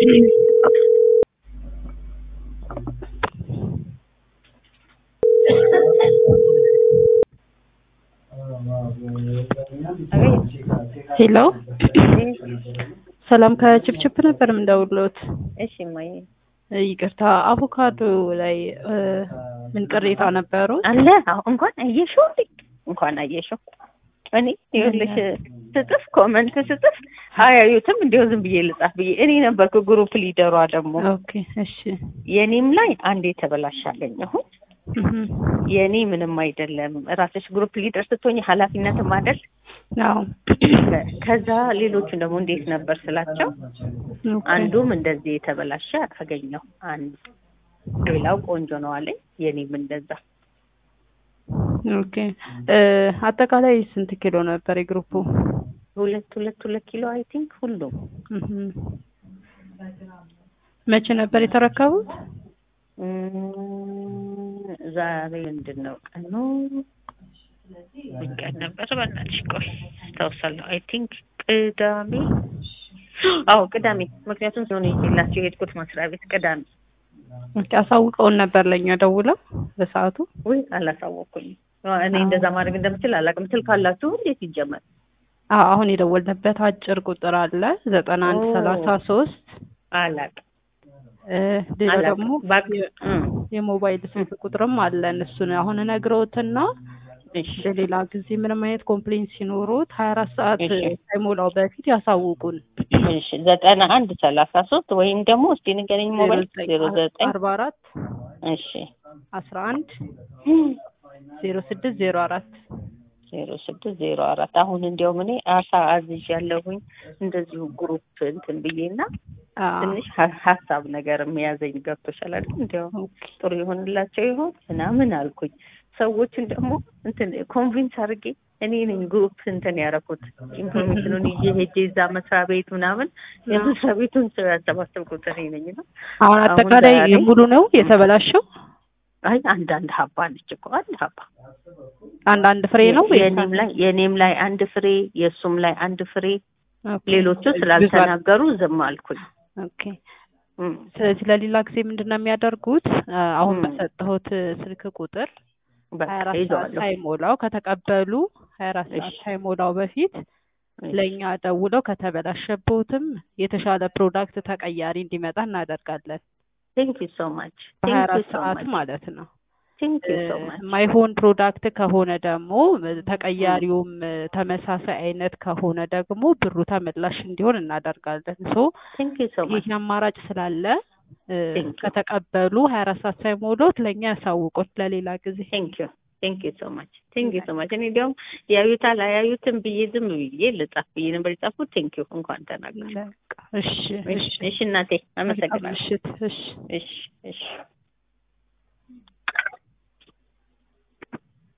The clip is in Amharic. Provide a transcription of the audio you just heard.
ሄሎ ሰላም ከችፕችፕ ነበር የምንደውልዎት። እሺ እማዬ ይቅርታ አቮካዶ ላይ እ ምን ቅሬታ ነበሩ? አለ አዎ፣ እንኳን አየሽው እንዴ? እንኳን አየሽው። እኔ ይኸውልሽ ስጥፍ ኮመንት ስጥፍ አያዩትም እንዲያው ዝም ብዬ ልጻፍ ብዬ እኔ ነበርኩ ግሩፕ ሊደሯ ደግሞ ኦኬ እሺ የኔም ላይ አንድ የተበላሽ አገኘሁት። እህም፣ የኔ ምንም አይደለም። ራስሽ ግሩፕ ሊደር ስትሆኝ ኃላፊነትም አይደል? አዎ ከዛ ሌሎቹን ደግሞ እንዴት ነበር ስላቸው ኦኬ፣ አንዱም እንደዚህ የተበላሸ አገኘሁ። አንድ ሌላው ቆንጆ ነው አለኝ። የኔም እንደዛ ኦኬ እ አጠቃላይ ስንት ኪሎ ነበር የግሩፑ? ሁለት ሁለት ሁለት ኪሎ አይ ቲንክ ሁሉም እህም። መቼ ነበር የተረከቡት? እም፣ ዛሬ ምንድን ነው ቀኑ? ምን ቀን ነበር? በእናትሽ ቆይ አስታውሳለሁ። አይ ቲንክ ቅዳሜ። አዎ ቅዳሜ። ምክንያቱም ሲሆን ይዤላቸው የሄድኩት መስሪያ ቤት ቅዳሜ። ኦኬ አሳውቀውን ነበር ለኛ ደውለው በሰዓቱ? ውይ አላሳወኩኝም። እኔ እንደዛ ማድረግ እንደምችል አላውቅም። ስልክ ካላችሁ እንዴት ይጀመር? አዎ አሁን የደወልንበት አጭር ቁጥር አለ ዘጠና አንድ ኦ። ሰላሳ ሶስት አላውቅም እ ሌላ አላውቅም። ደግሞ እባክህ እም፣ የሞባይል ስልክ ቁጥርም አለን እሱን አሁን እነግረውትና እሺ በሌላ ጊዜ ምንም አይነት ኮምፕሌንት ሲኖሩት ሀያ አራት ሰዓት እሺ። ሳይሞላው በፊት ያሳውቁን። እሺ ዘጠና አንድ ሰላሳ ሶስት ወይም ደግሞ እስቲ ንገረኝ ሞባይል ዜሮ ዘጠኝ አርባ አራት እሺ አስራ አንድ ዜሮ ስድስት ዜሮ አራት ዜሮ ስድስት ዜሮ አራት አሁን እንዲያውም እኔ አሳ አዝዥ ያለሁኝ እንደዚሁ ግሩፕ እንትን ብዬና ትንሽ ሀ- ሀሳብ ነገር የሚያዘኝ ገብቶሻል አይደል? እንዲያው ጥሩ ይሆንላቸው ይሆን ምናምን አልኩኝ። ሰዎችን ደግሞ እንትን ኮንቪንስ አድርጌ እኔ ነኝ ግሩፕ እንትን ያደረኩት ኢንፎርሜሽኑን ይዤ ሄጄ እዛ መስሪያ ቤት ምናምን የመስሪያ ቤቱን ሰው ያሰባሰብኩት እኔ ነኝ ነው። አሁን አሁን አጠቃላይ ዛሬ- ሙሉ ነው የተበላሸው። አይ አንዳንድ ሀባ ነች እኮ አንድ ሀባ አንዳንድ ፍሬ ነው ወይስ የኔም ላይ የኔም ላይ አንድ ፍሬ የእሱም ላይ አንድ ፍሬ ኦኬ። ሌሎቹ ብዙ ስላልተናገሩ ዝም አልኩኝ። ኦኬ። እም፣ ስለዚህ ለሌላ ጊዜ ምንድን ነው የሚያደርጉት? አ፣ አሁን ም። በሰጠሁት ስልክ ቁጥር በቃ ሀያ አራት ሰዓት ይዘዋለሁ። ሳይሞላው ከተቀበሉ ሀያ አራት ሰዓት እሺ። ሳይሞላው በፊት እሺ። ለእኛ ደውለው ከተበላሸቦትም የተሻለ ፕሮዳክት ተቀያሪ እንዲመጣ እናደርጋለን። ቴንክ ዩ ሶ ማች በሀያ ቴንክ ዩ አራት ሶ ሰዓት ማች ማለት ነው። ቴንክ ዩ ሶ ማች ማይሆን ፕሮዳክት ከሆነ ደግሞ ተቀያሪውም ተመሳሳይ አይነት ከሆነ ደግሞ ብሩ ተመላሽ እንዲሆን እናደርጋለን። ሶ ቴንክ ዩ ሶ ማች ይህ አማራጭ ስላለ እ፣ Thank you. ከተቀበሉ ሀያ አራት ሰዓት ሳይሞሉት ለእኛ ያሳውቁት ለሌላ ጊዜ። ቴንክ ዩ ቴንክ ዩ ሶ ማች ቴንክ ዩ ሶ ማች እኔ እንዲያውም ያዩታል አያዩትም ብዬ ዝም ብዬ ልጻፍ ብዬ ነበር የጻፍኩት። ቴንክ ዩ እንኳን ተናገር። በቃ እሺ፣ እሺ፣ እሺ እናቴ መልካም አመሰግናለሁ። ምሽት። እሺ እሺ እሺ